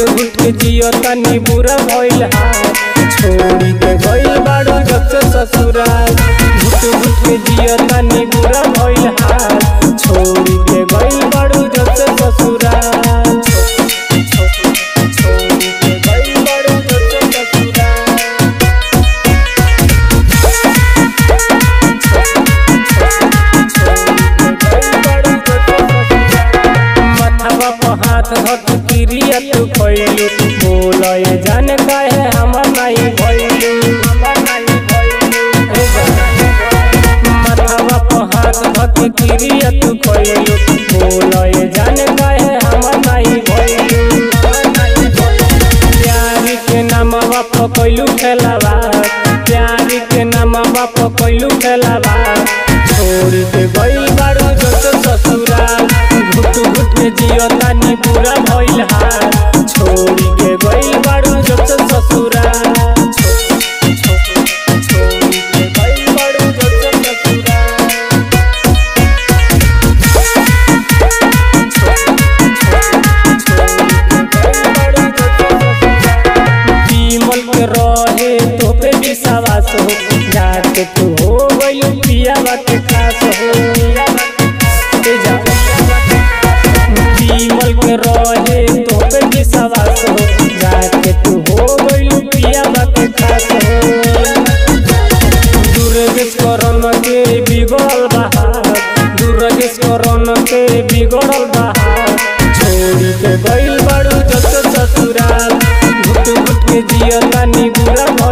घुट के जियो तनी बुरा भइल हाल छोड़ी के गइल बाड़ू जब से ससुराल घुट घुट के जियो तनी बुरा भइल हाल छोड़ी के गइल बाड़ू जब से ससुराल छोड़ी के गइल बाड़ू जब से ससुराल मथवा पर हाथ धक क्रिया तू खइलू बोलय जान काहे हमर नहीं भइलू मथवा पर हाथ धक क्रिया तू खइलू बोलय जान काहे हमर नहीं भइलू प्यारी के नामवा पर कइलू खेलावा प्यारी के नामवा पर कइलू खेलावा छोड़ के गइल बाड़ू जत ससुराल घुट घुट के जियो तानी पूरा भइल हाल छोड़ के गइल बाड़ू जत ससुराल छोड़ के गइल बाड़ू जत ससुराल विमल के रहे तो पे विश्वास हो जाके तू हो गइल पियावा के खास हो ए जा। विमल के रहे तो पे विश्वास हो जाके तू हो गइल पियावा के खास हो दुर्गेश करन के बिगड़ल बहार दुर्गेश करन के बिगड़ल बहार छोड़ी के गइल बाड़ू जत ससुराल घुट घुट के जियो तानी बुरा भइल